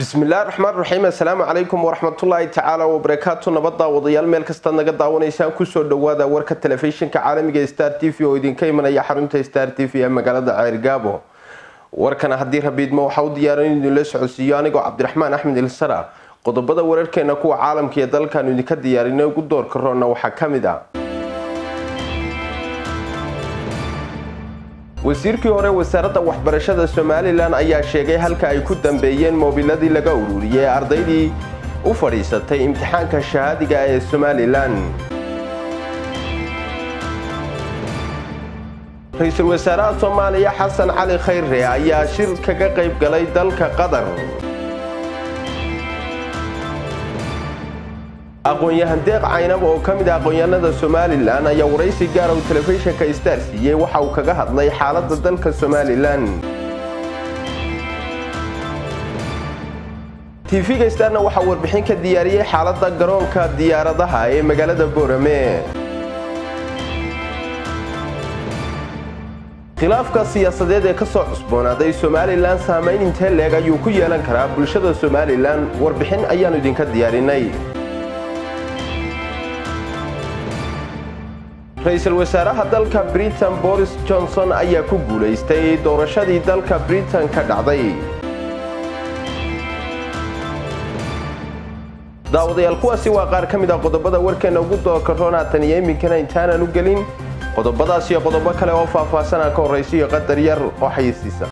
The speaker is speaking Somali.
bismillahi raxmaan raxiim assalaamu calaykum waraxmatullaahi tacaala wabarakaatu nabadda wadayaal meel kastaad naga daawanaysaan kusoo dhawaada warka telefishinka caalamiga star t v oo idinka imanaya xarunta star t v ee magaalada ceergaabo warkana haddii rabiidmo waxaa u diyaaran in idinla socodsiiyo anigoo cabdiraxmaan axmed ilsara qodobada wararkeena kuwa caalamka iyo dalkaanu idinka diyaarinay ugu doorka roonna waxaa ka mid ah wasiirkii hore wasaaradda waxbarashada somalilan ayaa sheegay halka ay ku dambeeyeen moobiladii laga ururiyey ee ardaydii u fadhiisatay imtixaanka shahaadiga ee somalilan ra-iisul wasaaraha soomaaliya xasan cali khayre ayaa shir kaga qayb galay dalka qatar aqoon-yahan deeq caynab oo ka mid ah aqoon-yahanada somalilan ayaa waraysi gaara uu telefishinka star siiyey waxa uu kaga hadlay xaaladda dalka somalilan tv-ga starna waxaa warbixin ka diyaariyey xaaladda garoonka diyaaradaha ee magaalada boorame khilaafka siyaasadeed ee kasoo cusboonaaday somalilan saamayn intee leeg ayuu ku yeelan karaa bulshada somalilan warbixin ayaanu idinka diyaarinay ra-iisul wasaaraha dalka britain boris johnson ayaa ku guulaystay doorashadii dalka britain ka dhacday daawadayaal kuwaasi waa qaar ka mid ah qodobada warkeena ugu doorka roon haatan iyo iminkana intaanan u gelin qodobadaas iyo qodobo kale oo faahfaahsanaa ka horraysiyo qadar yar oo xayisiisa